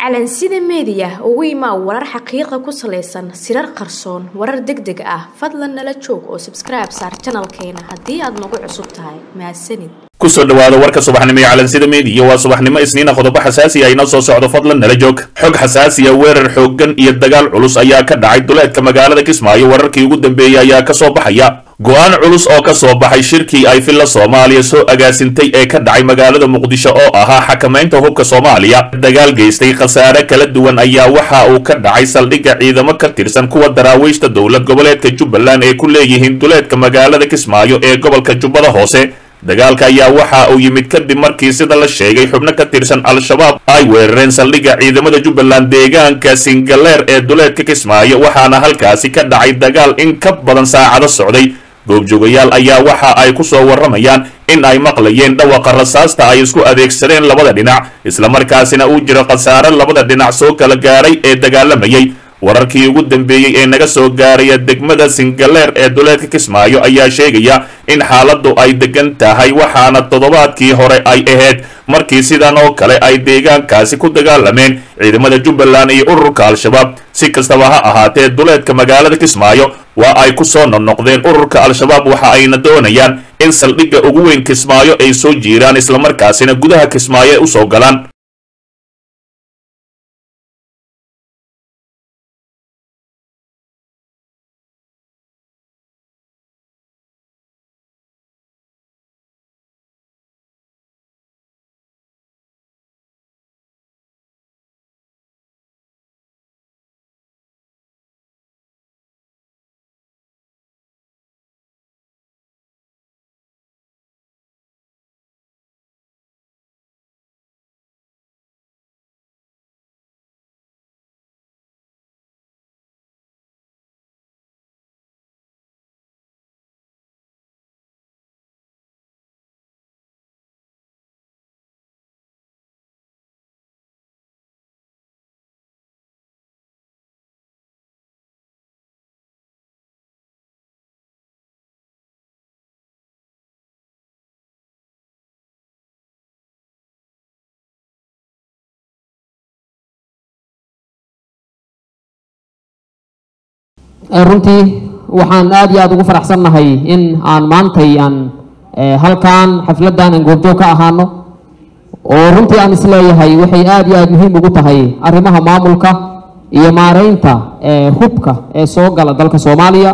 calansida meediya ugu imaa warar xaqiiqa ku salaysan sirar qarsoon warar deg deg ah fadlan nala joog oo sabskribe saar janalkeena haddii aad nagu cusub tahay mahadsanid kusoo dhawaada warka subaxnimo ee calansida meediya waa subaxnimo isniina qodobo xasaasi ah inoo soo socdo fadlan nala joog xog xasaasiya weerar xooggan iyo dagaal culus ayaa ka dhacay duleedka magaalada kismaayo wararkii ugu dambeeyey ayaa ka soo baxaya go-aan culus oo ka soo baxay shirkii ay filla soomaaliya soo agaasintay ee ka dhacay magaalada muqdisho oo ahaa xakamaynta hubka soomaaliya dagaal geystay khasaare kala duwan ayaa waxa uu ka dhacay saldhigga ciidamo ka tirsan kuwa daraawiishta dowlad goboleedka jubbaland ee ku leeyihiin duleedka magaalada kismaayo ee gobolka jubbada hoose dagaalka ayaa waxa uu yimid kadib markii sida la sheegay xubno ka tirsan al-shabaab ay weerareen saldhigga ciidamada jubbaland deegaanka singaleer ee duleedka kismaayo waxaana halkaasi ka dhacay dagaal in ka badan saacado socday goobjoogayaal ayaa waxa ay ku soo warramayaan in ay maqlayeen dhawaqa rasaasta ay isku adeegsadeen labada dhinac islamarkaasina uu jiro khasaare labada dhinac soo kala gaaray ee dagaalamayay wararkii ugu dambeeyey ee naga soo gaaraya degmada singaleer ee duleedka kismaayo ayaa sheegaya in xaaladdu ay degan tahay waxaana toddobaadkii hore ay ahayd markii sidan oo kale ay deegaankaasi ku dagaalameen ciidamada jubbaland iyo ururka al-shabaab si kastaba ha ahaatee duleedka magaalada kismaayo waa ay ku soo noqnoqdeen ururka al-shabaab waxa ayna doonayaan in saldhigga ugu weyn kismaayo ay soo jiiraan islamarkaasina gudaha kismaayo ay usoo galaan runtii waxaan aad iyo aada ugu faraxsannahay in aan maantay aan halkan xafladdan aan goobjoog ka ahaano oo runtii aan isleeyahay waxay aada iyo aada muhiim ugu tahay arrimaha maamulka iyo maareynta hubka ee soo gala dalka soomaaliya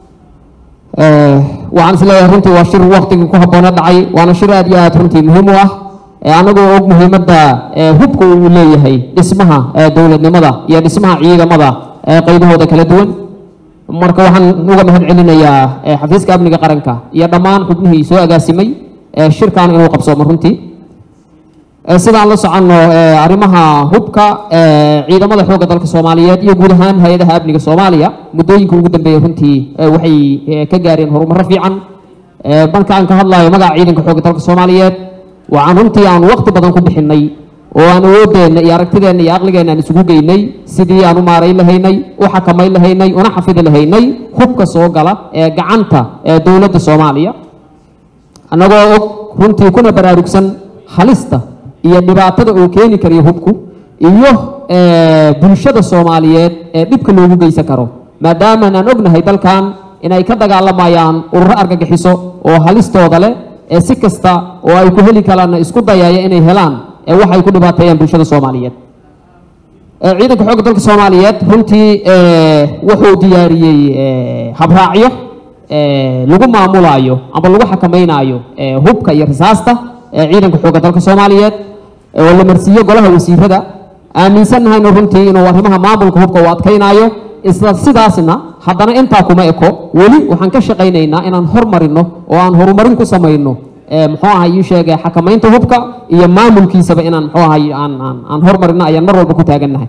waxaan isleeyahay runtii waa shir waktigii ku habboona dhacay waana shir aada iyo aada runtii muhiim u ah anagoo og muhiimadda hubka uu leeyahay dhismaha dowladnimada iyo dhismaha ciidamada qaybahooda kala duwan marka waxaan uga mahad celinayaa xafiiska amniga qaranka iyo dhammaan xubnihii soo agaasimay shirkan inuu qabsoomo runtii sidaan la soconno arrimaha hubka ciidamada xoogga dalka soomaaliyeed iyo guud ahaan hay-adaha amniga soomaaliya muddooyinka ugu dambeeyey runtii waxay ka gaareen horumaro fiican marka aan ka hadlayo magaca ciidanka xoogga dalka soomaaliyeed waxaan runtii aan waqti badan ku bixinay oo aan awoodeenna iyo aragtideenna iyo aqligeenna aan isugu geynay sidii aan u maarayn lahaynay u xakamayn lahaynay una xafidi lahaynay hubka soo gala ee gacanta ee dowladda soomaaliya annagoo og runtii kuna baraarugsan halista iyo dhibaatada uu keeni karayo hubku iyo bulshada soomaaliyeed ee dhibka loogu geysan karo maadaamaan aan ognahay dalkan inay ka dagaalamayaan ururo argagixiso oo halistooda leh ee si kasta oo ay ku heli karaanna isku dayaya inay helaan waxay ku dhibaateeyaan bulshada soomaaliyeed ciidanka xoogga dalka soomaaliyeed runtii wuxuu diyaariyey habraacyo lagu maamulaayo amba lagu xakamaynayo hubka iyo rasaasta ciidanka xoogga dalka soomaaliyeed oo la marsiiyo golaha wasiirada aaminsannahayna runtii inuu arrimaha maamulka hubka uu adkaynayo isla sidaasna haddana intaa kuma eko weli waxaan ka shaqaynaynaa inaan hormarino oo aan horumarin ku samayno muxuu ahay ii sheegay xakamaynta hubka iyo maamulkiisaba inaan muxuu ahay aan aan aan hormarino ayaan mar walba ku taagannahay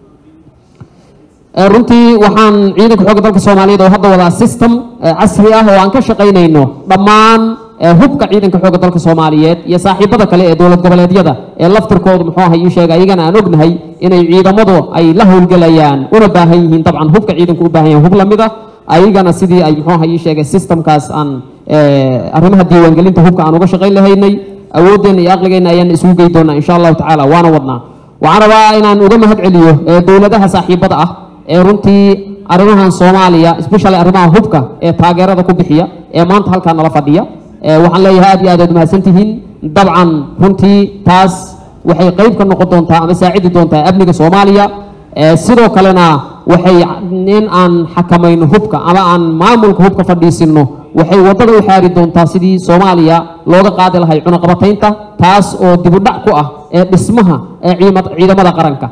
runtii waxaan ciidanka xoogga dalka soomaaliyeed oo hadda wadaa system casri ah oo aan ka shaqaynayno dhammaan hubka ciidanka xoogga dalka soomaaliyeed iyo saaxiibada kale ee dowlad goboleedyada ee laftirkoodu muxuu ahay ii sheegay ayagana aan ognahay inay ciidamadu ay la howlgelayaan una baahan yihiin dabcan hubka ciidanku u baahan yahay hub lamid ah ayagana sidii ay muxuu ahay ii sheegay systemkaas aan arrimaha diiwaangelinta hubka aan uga shaqayn lahaynay awoodeenna iyo aqligeenna ayaan isugu gey doonaa insha allahu tacaala waana wadnaa waxaan rabaa inaan uga mahad celiyo ee dowladaha saaxiibada ah ee runtii arrimahan soomaaliya especially arrimaha hubka ee taageerada ku bixiya ee maanta halkaa nala fadhiya ee waxaan leeyahay aad iyo aad aad mahadsantihiin dabcan runtii taas waxay qayb ka noqon doontaa ama saacidi doontaa amniga soomaaliya ee sidoo kalena waxay in aan xakamayno hubka ama aan maamulka hubka fadhiisino waxay waddada u xaari doontaa sidii soomaaliya looga qaadi lahay cunaqabataynta taas oo dibudhac ku ah ee dhismaha ee ciimad- ciidamada qaranka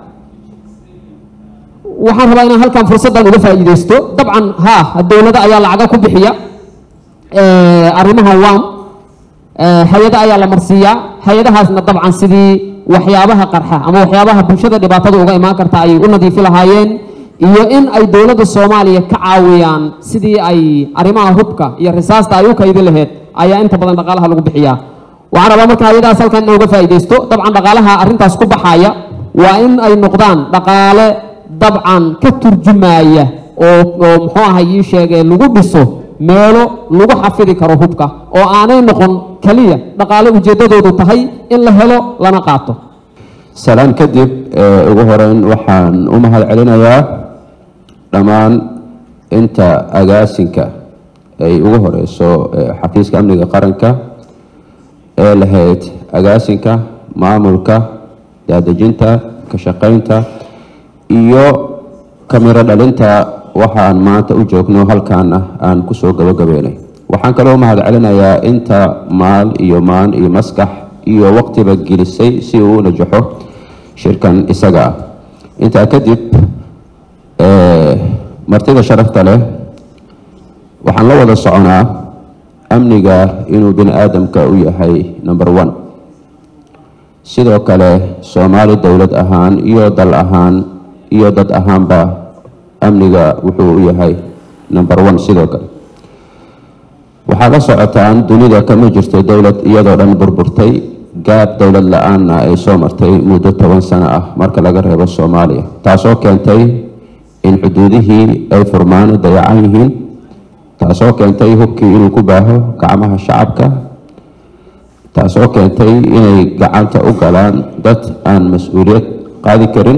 waxaan rabaa inaan halkan fursaddan uga faa'iidaysto dabcan ha dowlado ayaa lacaga ku bixiya ee, arrimaha wam ee, hay-ado ayaa la marsiiyaa hay-adahaasna dabcan sidii waxyaabaha qarxa ama waxyaabaha bulshada dhibaatada uga imaan karta ay u nadiifi lahaayeen iyo in ay dowladda soomaaliya ka caawiyaan sidii ay arrimaha hubka iyo risaasta ay u kaydi laheyd ayaa inta badan dhaqaalaha lagu bixiyaa waxaan rabaa marka hay-adahaas halkan inaan uga faa'iidaysto dabcan dhaqaalaha arrintaas ku baxaya waa in ay noqdaan dhaqaale dabcan ka turjumaya oo oo muxuu ahay ii sheegee lagu dhiso meelo lagu xafidi karo hubka oo aanay noqon keliya dhaqaale ujeeddadoodu tahay in la helo lana qaato salaan kadib ee, ugu horeyn waxaan u mahad celinayaa dhammaan inta agaasinka ay ugu horeyso ee, xafiiska amniga qaranka ee lahayd agaasinka maamulka daadejinta ka shaqaynta iyo kamiro dhalinta waxaan maanta u joogno halkaana aan kusoo gabagabeynay waxaan kaloo mahad celinayaa inta maal iyo maan iyo maskax iyo waqtiba gelisay si uu u najaxo shirkan isaga ah intaa kadib ee, martida sharafta leh waxaan la wada soconaa amniga inuu bini aadamka u yahay number one sidoo kale soomaali dowlad ahaan iyo dal ahaan iyo dad ahaanba amniga wuxuu u yahay number one sidoo kale waxaad la socotaan dunida kama jirto dowlad iyadoo dhan burburtay gaab dowlad la-aanna ay soo martay muddo toban sano ah marka laga reebo soomaaliya taasoo keentay in xuduudihii ay furmaan dayacan yihiin taasoo keentay hubkii inuu ku baaho gacmaha shacabka taasoo keentay inay gacanta u galaan dad aan mas-uuliyad qaadi karin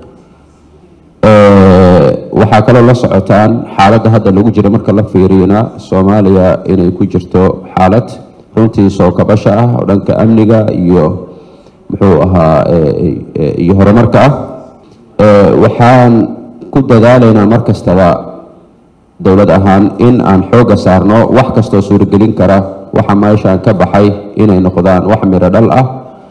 Ee, waxaa kaloo la socotaan xaaladda hadda lagu jira marka la fiiriyona soomaaliya inay ku jirto xaalad runtii soo kabasho ah oo dhanka amniga iyo muxuu ahaa ee, ee, iyo horumarka ah Ee, waxaan ku dadaalaynaa mar kastaba dowlad ahaan in aan xoogga saarno wax kastoo suuragelin kara waxa meeshaan ka baxay inay noqdaan wax miro dhal ah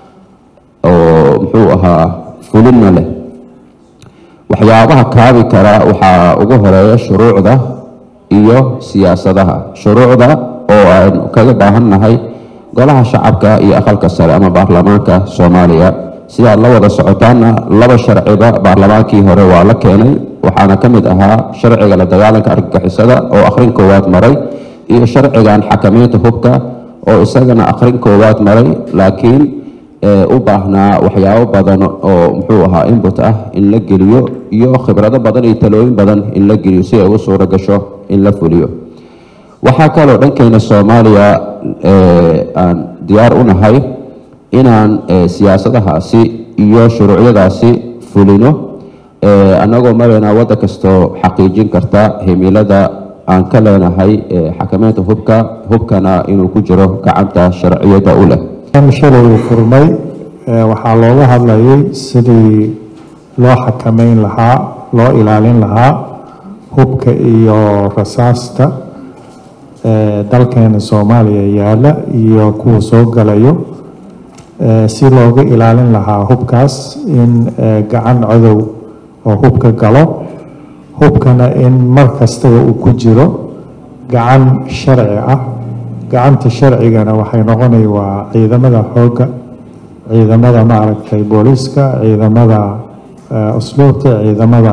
oo muxuu ahaa fulinna leh waxyaabaha kaabi kara waxaa ugu horeeya shuruucda iyo siyaasadaha shuruucda oo aynu kaga baahannahay golaha shacabka iyo aqalka sare ama baarlamaanka soomaaliya sidaad la wada socotaanna laba sharciba baarlamaankii hore waa la keenay waxaana ka mid ahaa sharciga la dagaalanka argagixisada oo akhrin koowaad maray iyo sharcigan xakamaynta hubka oo isagana akhrin koowaad maray laakiin ee, u baahnaa waxyaabo badan oo muxuu ahaa input ah in la geliyo iyo khibrado badan iyo talooyin badan in la geliyo si ay ugu suuro gasho in la fuliyo waxaa kaloo dhankeena soomaaliya ee, aan diyaar u nahay inaan ee, siyaasadahaasi iyo shuruucyadaasi fulino ee, annagoo marayna waddan kastoo xaqiijin karta himilada aan ka leenahay ee, xakamaynta hubka hubkana inuu ku jiro gacanta sharciyadda u leh shalay uu furmay ee, waxaa looga hadlayay sidii loo xakameyn lahaa loo ilaalin lahaa hubka iyo rasaasta ee, dalkeena soomaaliya yaala iyo kuwa soo galayo ee, si looga ilaalin lahaa hubkaas in ee, gacan cadow oo hubka galo hubkana in mar kastaba uu ku jiro gacan sharci ah gacanta sharcigana waxay noqonay waa ciidamada xoogga ciidamada maaragtay booliiska ciidamada eh, usluubta ciidamada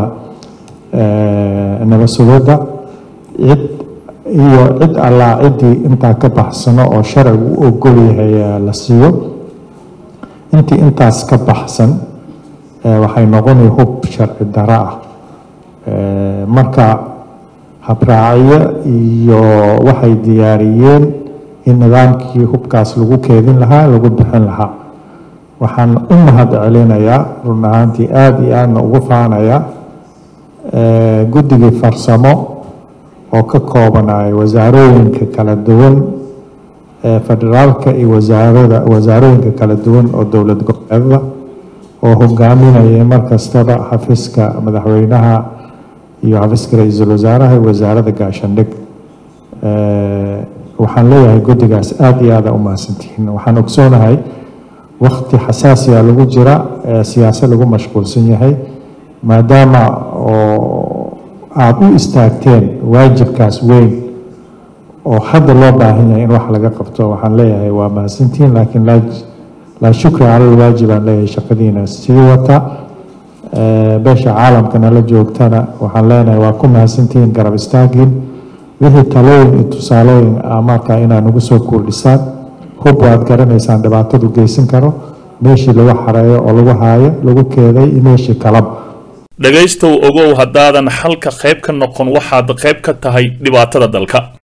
eh, nabad sugidda cid iyo cid allaa ciddii intaa ka baxsano oo sharcigu u ogol yahay eh, la siiyo intii intaas ka baxsan eh, waxay noqonay hub sharci daro ah Eh, marka habraacyo iyo waxay diyaariyeen in nidaamkii hubkaas lagu keedin lahaa lagu bixin lahaa waxaan u mahad celinayaa run ahaantii aada iyo aadna ugu faanayaa guddigii farsamo oo ka koobanaya wasaarooyinka kala duwan ee federaalka iyo wasaarada wasaarooyinka kala duwan oo dowlad goboleedada oo hogaaminayay mar kastaba xafiiska madaxweynaha iyo xafiiska ra-iisul wasaaraha iyo wasaaradda gaashandhig waxaan leeyahay guddigaas aada iyo aada u mahadsantihiin waxaan ogsoonahay wakti xasaasiya lagu jira ee siyaasad lagu mashquulsan yahay maadaama oo aada u istaagteen waajibkaas weyn oo hadda loo baahan yahay in wax laga qabto waxaan leeyahay waa mahadsantihiin laakiin laa shukri cala alwaajib aan leeyahay shaqadiina sii wata beesha caalamkana la joogtana waxaan leenahay waa ku mahadsantihiin garab istaagiin wixii talooyin iyo tusaalooyin ah markaa inaad nagu soo kordhisaan hub waad garanaysaan dhibaatadu geysan karo meeshii lagu xareeyo oo lagu haayo lagu keeday iyo meeshii kalaba dhegaystow ogow haddaadan xalka qayb ka noqon waxaad qayb ka tahay dhibaatada dalka